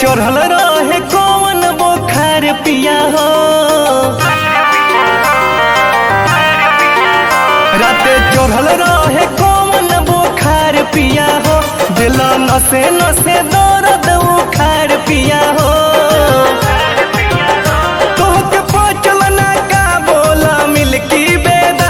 चढ़ल रहे कौन बोखार पिया हो राते चढ़ल रहे कौन बोखार पिया हो दिल नसे नसे दर्द उखार पिया हो तोहके पचल ना का बोला मिल्की बेदा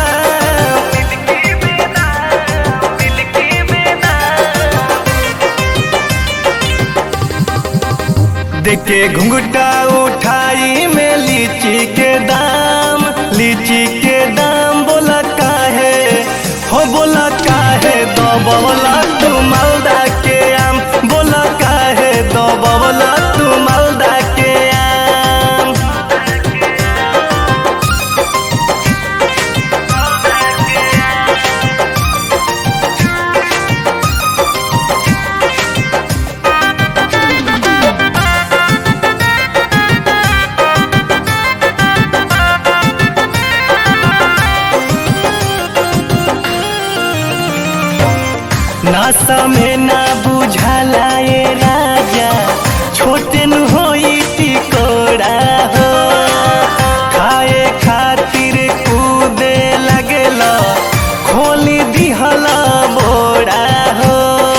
देखे घुंघटा उठाई में लीची के दाम लीची के दाम बोला काहे हो बोला काहे दो बोला तू मालदा के आम बोला काहे दो बोला तू मालदा के आम नासा में ना बुझाला ये राजा छोटे न होई टिकोड़ा हो खाए खातिर कूदे लगेला खोली दिहला बोड़ा हो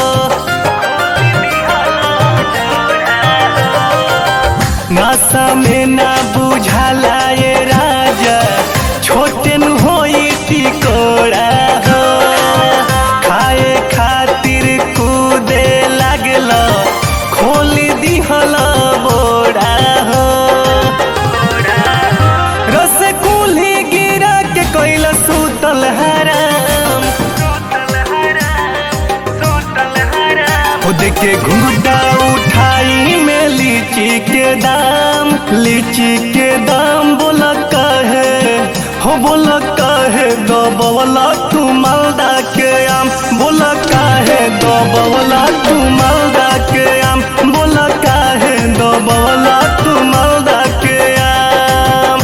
नासा में ना बुझाला ये राजा छोटे न होई टिकोड़ा हो खाए खातिर कूदे लागल खोली दिहल बोड़ा हो रस कुल्ही गिरा के कैल सुतल हराम खुद के घुंघटा उठाई में लीची के दाम लीची के दाम बोला कहे हो बोला कहे दो बोला तू मालदा के आम बोला काहे दो बोला तू मालदा के आम बोला काहे दो बोला तू मालदा के आम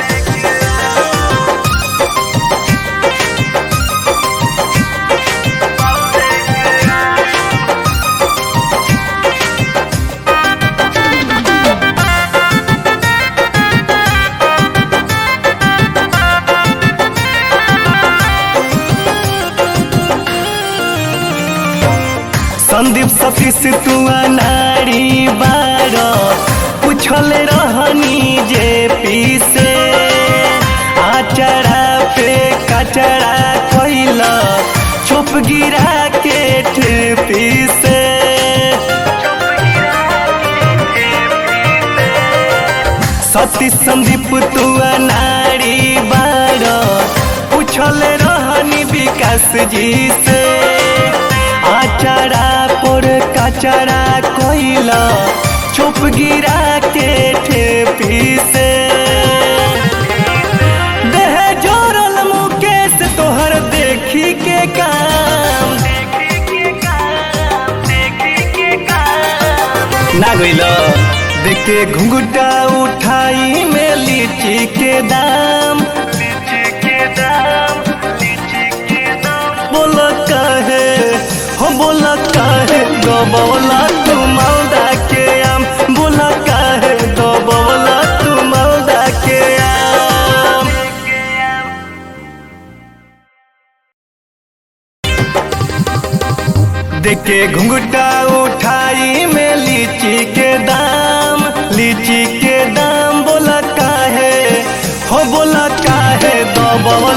संदीप सतीश तू नारी बार पूछल रहनी जे पीसे आचरा पे कचरा कैल चुप गिरा के ठेपी से सतीश संदीप तू नारी बार पूछल रहनी विकास जी से आचरा पर कचरा कोइला चुप गिरा के ठेपी से देह जोरल मुकेश तोहर देखी के काम ना गइल देखे घुंघटा उठाई में लीची के दाम बोला काहे हो बोला काहे दो बोला तू मालदा के आम बोला काहे दो बोला तू मालदा के आम देखे घुंघटा उठाई में लीची के दाम लीची के दाम बोला काहे हो बोला काहे दो